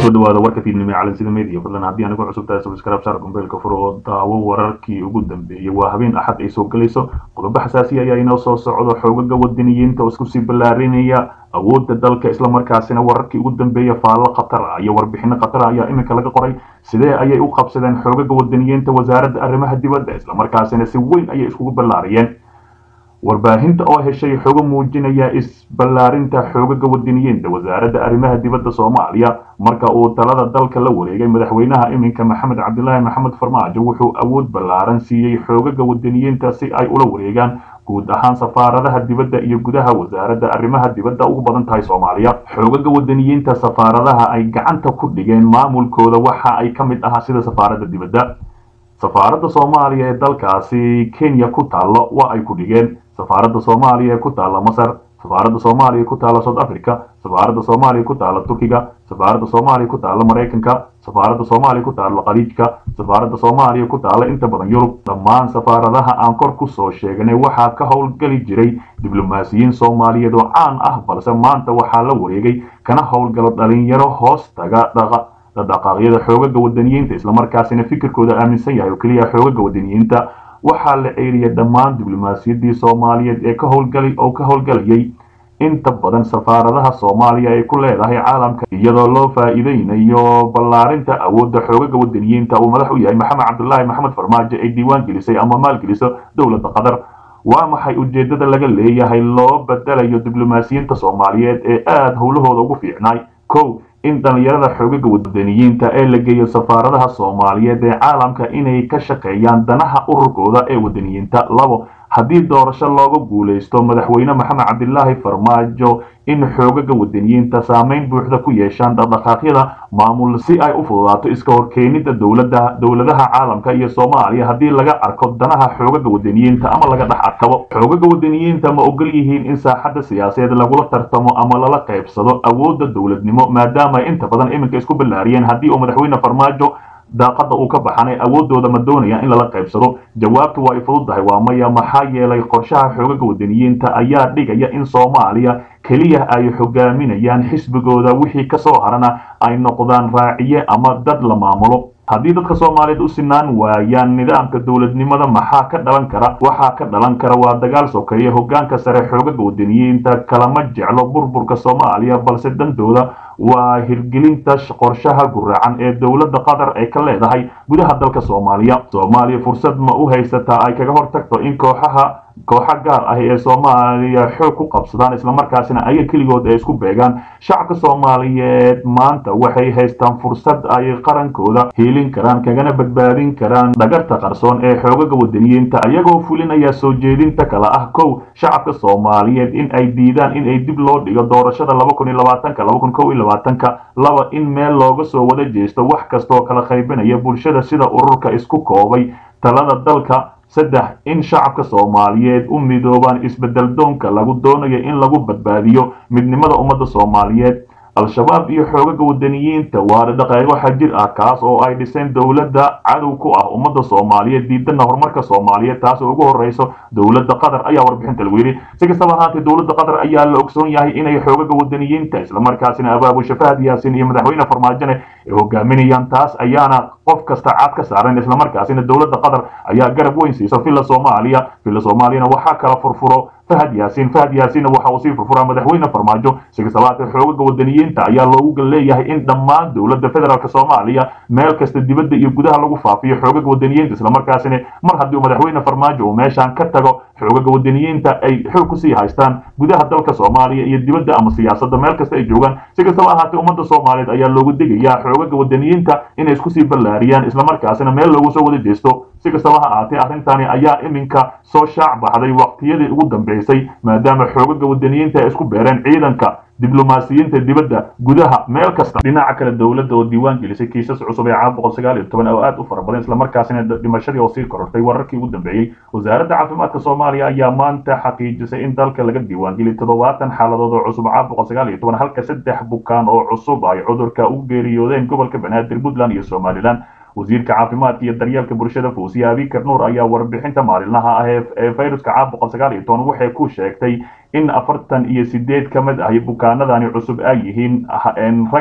kusoo dhawaada warka fiidnimo ee calansida media fadlan haddii anigu cusub tahay subscribe saar gombeelka fur oo daawo wararkii ugu dambeeyey waa habeen axad ay soo gelayso qodobo xasaasiya ayaa inoo soo socdo xoogaga wadaniyiinta oo isku sii ballaarinaya awoodda dalka islamarkaasina wararkii ugu dambeeya faallo khatar ah iyo warbixino khatar ah ayaa iminka laga qoray sidee ayay u qabsadeen xoogaga wadaniyiinta wasaaradda arrimaha dibadda islamarkaasina si weyn ayay iskugu ballaariyeen warbaahinta oo heshay xogo muujinaya isballaarinta xoogaga wadaniyiinta wasaaradda arrimaha dibadda soomaaliya marka uu talada dalka la wareegay madaxweynaha iminka maxamed cabdilaahi maxamed farmaajo wuxuu awood ballaaran siiyey xoogaga wadaniyiinta si ay ula wareegaan guud ahaan safaaradaha dibadda iyo gudaha wasaaradda arrimaha dibadda ugu badan tahay soomaaliya xoogaga wadaniyiinta safaaradaha ay gacanta ku dhigeen maamulkooda waxa ay ka mid ahaa sida safaaradda dibadda safaaradda soomaaliya ee dalkaasi kenya ku taallo waa ay ku dhigeen safaaradda soomaaliya ee ku taalla masar safaaradda soomaaliya ku taalla south africa safaaradda soomaaliya ku taalla turkiga safaaradda soomaaliya ku taalla maraykanka safaaradda soomaaliya ku taalla khaliijka safaaradda soomaaliya ku taalla inta badan yurub dhammaan safaaradaha aan kor ku soo sheegnay waxaa ka howlgeli jiray diblomaasiyiin soomaaliyeed oo caan ah balse maanta waxaa la wareegay kana howlgalo dhalinyaro hoos taga dhaqaaqyada xoogaga wadaniyiinta islamarkaasina fikirkooda aaminsan yahay oo keliya xoogaga wadaniyiinta waxaa la ceeliyay dhammaan diblomaasiyaddii soomaaliyeed ee ka howlgalay oo ka howlgalayay inta badan safaaradaha soomaaliya ay ku leedahay caalamka iyadoo loo faa'iideynayo ballaarinta awoodda xoogaga wadaniyiinta uu madax u yahay maxamed cabdulaahi maxamed farmaajo ay diiwaan gelisay ama maalgeliso dowladda qatar waa maxay ujeeddada laga leeyahay loo bedelayo diblomaasiyiinta soomaaliyeed ee aada howlahooda ugu fiicnaay kow in dhalinyarada xoogaga wadaniyiinta ee la geeyo safaaradaha soomaaliyeed ee caalamka inay ka shaqeeyaan danaha ururkooda ee wadaniyiinta labo haddii doorasho looga guulaysto madaxweyne maxamed cabdilaahi farmaajo in xoogaga wadaniyiinta saameyn buuxda ku yeeshaan dhaqdhaqaaqyada maamul si ay u fududaato iska horkeenida dowlada dowladaha caalamka iyo soomaaliya haddii laga arko danaha xoogaga wadaniyiinta ama laga dhex arkabo xoogaga wadaniyiinta ma ogol yihiin in saaxadda siyaasadeed lagula tartamo ama lala qaybsado awoodda dowladnimo maadaama ay inta badan iminka isku ballaariyeen haddii uu madaxweyne farmaajo daaqada uu ka baxanay awoodooda ma doonayaan in lala qaybsado jawaabtu waa ay fududdahay waa maya maxaa yeelay qorshaha xoogaga wadaniyiinta ayaa dhigaya in soomaaliya keliya ay hogaaminayaan xisbigooda wixii kasoo harana ay noqdaan raaciye ama dad la maamulo haddii dadka soomaaliyeed u sinaan waayaan nidaamka dowladnimada maxaa ka dhalan kara waxaa ka dhalan kara waa dagaal sokeeye hogaanka sare xoogaga wadaniyiinta kalama jeclo burburka soomaaliya balse dantooda waa hirgelinta qorshaha guracan ee dowladda qatar ay ka leedahay gudaha dalka soomaaliya soomaaliya fursad ma u haysataa ay kaga hortagto in kooxaha kooxa gaar ah ee soomaaliya xoog ku qabsadaan islamarkaasina aya keligood ay isku beegaan shacabka soomaaliyeed maanta waxay haystaan fursad ay qarankooda hiilin karaan kagana badbaadin karaan dhagarta qarsoon ee xoogaga wadaniyiinta ayagoo fulinaya soo jeedinta kale ah kow shacabka soomaaliyeed in ay diidaan in ay dib loo dhigo doorashada ka laba in meel looga soo wada jeesto wax kastaoo kala qaybinaya bulshada sida ururka isku koobay talada dalka saddex in shacabka soomaaliyeed u midoobaan isbedel doonka lagu doonayo in lagu badbaadiyo midnimada ummadda soomaaliyeed al-shabaab iyo xoogaga wadaniyiinta waa dhaqeego xajir ah kaas oo ay dhiseen dowladda cadow ku ah ummadda soomaaliyeed diidana horumarka soomaaliyeed taas oo ugu horreyso dowladda qatar ayaa warbixinta lagu yidhi si kastaba ahaatee dowladda qatar ayaa la ogsoon yahay inay xoogaga wadaniyiinta islamarkaasina abaabusha fahad yaasin iyo madaxweyne farmaajone ay hogaaminayaan taas ayaana qof kasta caad ka saaran islamarkaasina dowladda qatar ayaa garab weyn siisa villa soomaaliya villa soomaaliyana waxaa kala furfuro fahad yaasin fahad yaasinna waxa uu sii furfuraa madaxweyne farmaajo si kastabaatee xoogaga wadaniyiinta ayaa loogu leeyahay in dhammaan dowladda federaalk soomaaliya meel kasta dibadda iyo gudaha lagu faafiyo xoogaga wadaniyiinta islamarkaasina mar haddii uu madaxweyne farmaajo uu meeshaan ka tago xoogaga wadaniyiinta ay xoog kusii haystaan gudaha dalka soomaaliya iyo dibadda ama siyaasadda meel kasta ay joogaan si kastaba ahaatee ummadda soomaaliyeed ayaa loogu degayaa xoogaga wadaniyiinta inay iskusii ballaariyaan islamarkaasina meel loogu soo wada jeesto si kastaba ha ahaatee arrintani ayaa iminka soo shaac baxday waqtiyadii ugu dambeysay maadaama xoogaga wadaniyiinta ay isku beereen ciidanka diblomaasiyiinta dibadda gudaha meel kasta dhinaca kale dowladda oo diiwaan gelisay kiisas cusub ee caawa boqol sagaal iyo toban oo aad u fara badan islamarkaasina dhimashadii oo sii korortay wararkii ugu dambeeyey wasaaradda caafimaadka soomaaliya ayaa maanta xaqiijisay in dalka laga diiwaan geliyay toddobaatan xaaladood oo cusub caawa boqol sagaal iyo toban halka saddex bukaan oo cusub ay cudurka u geeriyoodeen gobolka banaadir puntland iyo somalilan wasiirka caafimaadka iyo daryeelka bulshada fawsiye abikar nuur ayaa warbixinta maalinlaha ah ee fayruska caab boqol sagaal iyo toban waxay ku sheegtay in afartan iyo sideed ka mid ahi bukaanadani cusub ay yihiin rag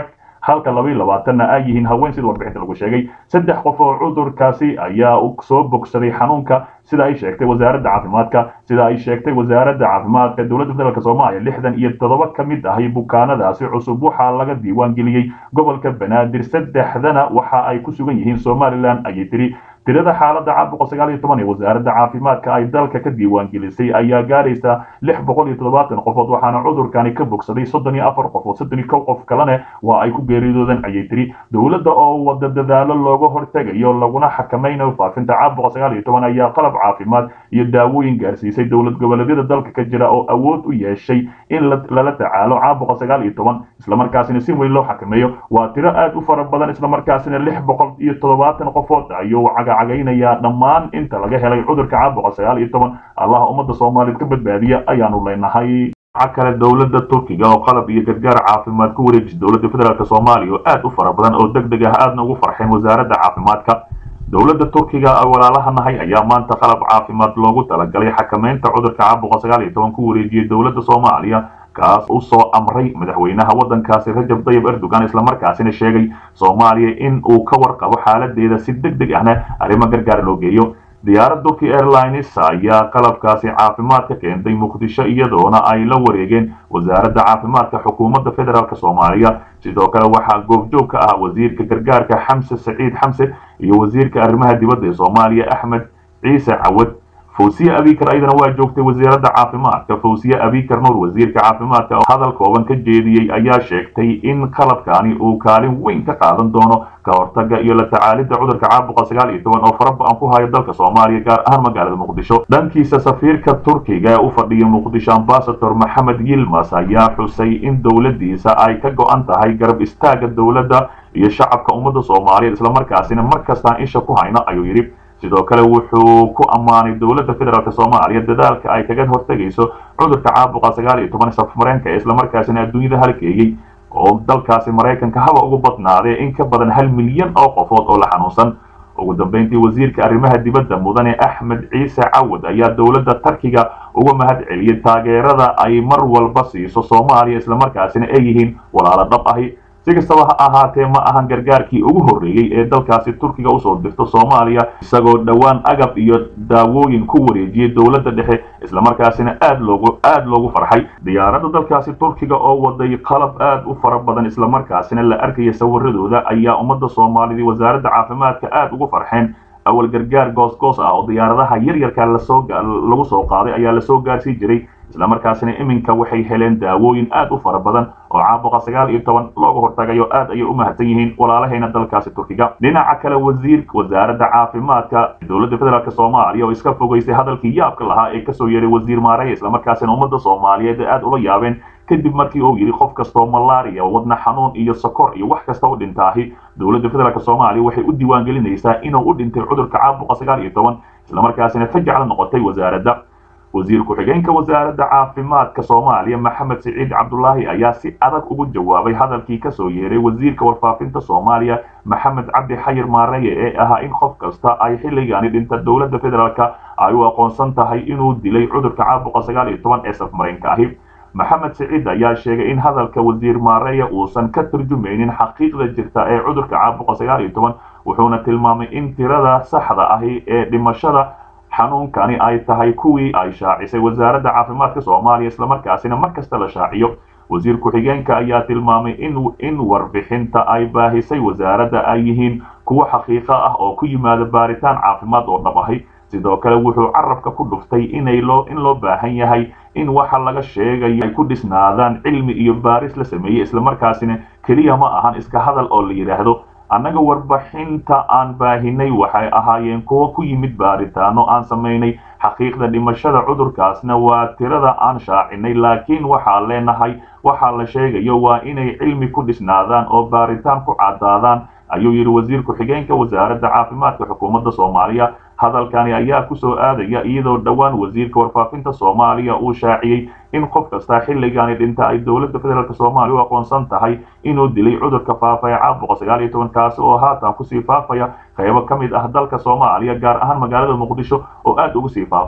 halka laba iyo labaatanna ay yihiin haween sida warbixinta lagu sheegay saddex qof oo cudurkaasi ayaa soo bogsaday xanuunka sida ay sheegtay wasaaradda caafimaadka sida ay sheegtay wasaaradda caafimaadka dowladda federaalk soomaaliya lixdan iyo toddoba ka mid ahay bukaanadaasi cusub waxaa laga diiwaan geliyey gobolka banaadir saddexdana waxa ay ku sugan yihiin somalilan ayay tiri tirada xaaladda caawa boqol sagaal iyo toban ee wasaaradda caafimaadka ay dalka ka diiwaan gelisay ayaa gaaraysa lix boqol iyo toddobaatan qofood waxaana cudurkani ka bogsaday soddon iyo afar qofood soddon iyo kow qof kalene waa ay ku geeriyoodeen ayay tiri dowladda oo wada dadaalo looga hortegayo laguna xakamaynayo faafinta caawa boqol sagaal iyo toban ayaa qalab caafimaad iyo daawooyin gaarsiisay dowlad goboleedyada dalka ka jira oo awood u yeeshay in lala tacaalo caawa boqol sagaal iyo toban islamarkaasina si weyn loo xakameeyo waa tiro aad u fara badan islamarkaasina lix boqol iyo toddobaatan qofood ayuu cagacagaynayaa dhammaan inta laga helay cudurka caawa boqol sagaal iyo toban allaha ummadda soomaaliyeed ka badbaadiya ayaanu leenahay waxa kale dowladda turkiga oo qalab iyo gargaar caafimaad ku wareejisay dowladda federaalk soomaaliya oo aad u fara badan oo deg deg ah aadna ugu farxeen wasaaradda caafimaadka dowladda turkiga walaalaha nahay ayaa maanta qalab caafimaad loogu talagalay xakameynta cudurka caawa boqol sagaal iyo toban ku wareejiyey dowladda soomaaliya kaas u soo amray madaxweynaha waddankaasi rajab tayyib erdogan islamarkaasina sheegay soomaaliya in uu ka warqabo xaaladeeda si deg deg ahna arrimo gargaar loo geeyo diyaarad turkey airlines ayaa qalabkaasi caafimaad ka keentay muqdisho iyadoona ay la wareegeen wasaaradda caafimaadka xukuumadda federaalk soomaaliya sidoo kale waxaa goobjoog ka ah wasiirka gargaarka xamse saciid xamse iyo wasiirka arrimaha dibadda ee soomaaliya axmed ciise cawad fawsiye abikar ayadana waa joogtay wasiiradda caafimaadka fawsiye abikar nuur wasiirka caafimaadka oo hadal kooban ka jeediyey ayaa sheegtay in qalabkani uu kaalin weyn ka qaadan doono ka hortaga iyo la tacaalidda cudurka caawa boqol sagaal iyo toban oo faraba-an ku hayo dalka soomaaliya gaar ahaan magaalada muqdisho dhankiisa safiirka turkiga ee u fadhiya muqdisho ambasador maxamed yilmas ayaa xusay in dowladdiisa ay ka go-an tahay garab istaaga dowladda iyo shacabka ummadda soomaaliyeed islamarkaasina mar kastaan isha ku hayno ayuu yidhi sidoo kale wuxuu ku ammaanay dowladda federaalk soomaaliya dadaalka ay kaga hortegayso cudurka caabuqa sagaal iyo toban safmareenka ee islamarkaasina adduunyada halkeeyey oo dalkaasi maraykanka haba ugu badnaadee in ka badan hal milyan oo qofood oo la xanuunsan ugu dambeyntii wasiirka arrimaha dibadda mudane axmed ciise cawad ayaa dowladda tarkiga uga mahad celiyey taageerada ay mar walba siiso soomaaliya islamarkaasina ay yihiin walaalo dhab ahi si kastaba ha ahaatee ma ahan gargaarkii ugu horreeyey ee dalkaasi turkiga usoo dirto soomaaliya isagoo dhowaan agab iyo daawooyin ku wareejiyey dowladda dhexe islamarkaasina aad loogu aad loogu farxay diyaaradda dalkaasi turkiga oo waday qalab aad u fara badan islamarkaasina la arkaya sawiradooda ayaa ummadda soomaalida wasaaradda caafimaadka aad ugu farxeen awal gargaar goosgoos ah oo diyaaradaha yaryarka lasoo lagu soo qaaday ayaa lasoo gaarsii jiray islamarkaasina iminka waxay heleen daawooyin aad u fara badan oo caabuqa sagaal iyo toban looga hortagayo aad ayay u mahadsan yihiin walaalahayna dalkaasi turkiga dhinaca kale wasiir wasaaradda caafimaadka dowladda federaalk soomaaliya oo iska fogeysay hadalkii yaabka lahaa ee kasoo yeeray wasiir maareya islamarkaasina ummadda soomaaliyeed aad ula yaabeen kadib markii uu yidhi qof kastoo malaria wadna xanuun iyo sokor iyo wax kasta u dhintaahi dowladda federaalk soomaaliya waxay u diiwaangelinaysaa inuu u dhintay cudurka caabuqa sagaal iyo toban islamarkaasina fajacla noqotay wasaaradda wasiir ku-xigeenka wasaaradda caafimaadka soomaaliya maxamed siciid cabdulaahi ayaa si adag ugu jawaabay hadalkii kasoo yeeray wasiirka warfaafinta soomaaliya maxamed cabdi xayir maareye ee ahaa in qof kasta ay xilligani dhinta dowladda federaalk ay u aqoonsan tahay inuu dilay cudurka caabuqa sagaal iyo toban ee safmareenka ahi maxamed siciid ayaa sheegay in hadalka wasiir maareya uusan ka turjumaynin xaqiiqda jirta ee cudurka caabuqa sagaal iyo toban wuxuuna tilmaamay in tirada saxda ahi ee dhimashada xanuunkani ay tahay kuwii ay shaacisay wasaaradda caafimaadka soomaaliya islamarkaasina mar kasta la shaaciyo wasiir ku-xigeenka ayaa tilmaamay in warbixinta ay baahisay wasaaradda ay yihiin kuwo xaqiiqo ah oo ku yimaada baaritaan caafimaad oo dhab ahi sidoo kale wuxuu carabka ku dhuftay inay loo in loo baahan yahay in waxa laga sheegayo ay ku dhisnaadaan cilmi iyo baaris la sameeyey islamarkaasina keliya ma ahan iska hadal oo la yidhaahdo annaga warbixinta aan baahinay waxay ahaayeen kuwo ku yimid baaritaano aan samaynay xaqiiqda dhimashada cudurkaasna waa tirada aan shaacinay laakiin waxaa leenahay waxaa la sheegayo waa inay cilmi ku dhisnaadaan oo baaritaan ku caddaadaan ayuu yidhi wasiir ku-xigeenka wasaaradda caafimaadka xukuumadda soomaaliya hadalkani ayaa kusoo aadaya iyadoo dhowaan wasiirka warfaafinta soomaaliya uu shaaciyey in qof kasta xilligani dhinta ay dowladda federaalk soomaaliya u aqoonsan tahay inuu dilay cudurka faafa ee caabuqa sagaal iyo toban kaasi oo haatan kusii faafaya qaybo ka mid ah dalka soomaaliya gaar ahaan magaalada muqdisho oo aad ugu sii faafaya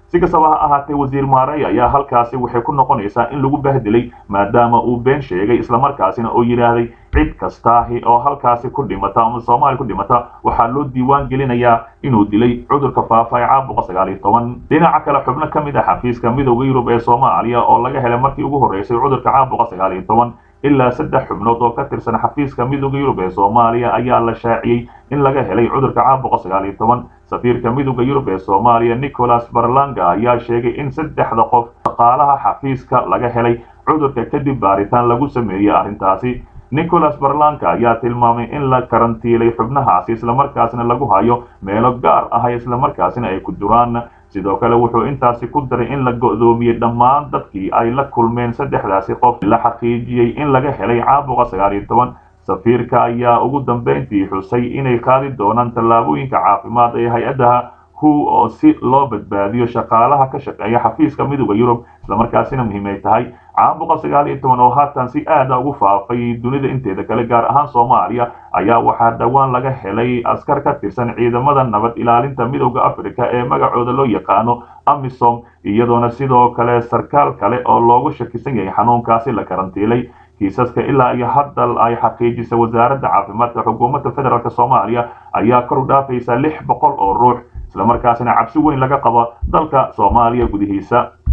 si kastaba ha ahaatee wasiir maarey ayaa halkaasi waxay ku noqonaysaa in lagu bahdilay maadaama uu been sheegay islamarkaasina oo yidhaahday cid kastaahi oo halkaasi ku dhimata ama soomaaliya ku dhimata waxaa loo diiwaan gelinayaa inuu dilay cudurka faafa ee caabuqa sagaal iyo toban dhinaca kale xubno ka mid ah xafiiska midooda yurub ee soomaaliya oo laga helay markii ugu horreysay cudurka caabuqa sagaal iyo toban ilaa saddex xubnood oo ka tirsan xafiiska midooda yurub ee soomaaliya ayaa la shaaciyey in laga helay cudurka caabuqa sagaal iyo toban safiirka midooda yurub ee soomaaliya nicholas barlanga ayaa sheegay in saddexda qof shaqaalaha xafiiska laga helay cudurka kadib baaritaan lagu sameeyey arrintaasi nicholas barlanka ayaa tilmaamay in la karantiilay xubnahaasi islamarkaasna lagu hayo meelo gaar ah islamarkaasina ay ku duraan sidoo kale wuxuu intaasi ku daray in la go'doomiyey dhammaan dadkii ay la kulmeen saddexdaasi qof la xaqiijiyey in laga helay caabuqa sagaal iyo toban safiirka ayaa ugu dambeyntii xusay inay qaadi doonaan tallaabooyinka caafimaad ee hay-adaha hu oo si loo badbaadiyo shaqaalaha ka shaqeeya xafiiska midooda yurub islamarkaasina muhiim ay tahay caabuqa sagaal iyo toban oo haatan si aada ugu faafay dunida inteeda kale gaar ahaan soomaaliya ayaa waxaa dhowaan laga helay askar ka tirsan ciidamada nabad ilaalinta midooda africa ee magacooda loo yaqaano amisom iyadoona sidoo kale sarkaal kale oo loogu shakisan yahay xanuunkaasi la karantiilay kiisaska ilaa iyo hadda ay xaqiijisay wasaaradda caafimaadka xukuumadda federaalk soomaaliya ayaa kor u dhaafaysa lix boqol oo ruux islamarkaasina cabsi weyn laga qabo dalka soomaaliya gudihiisa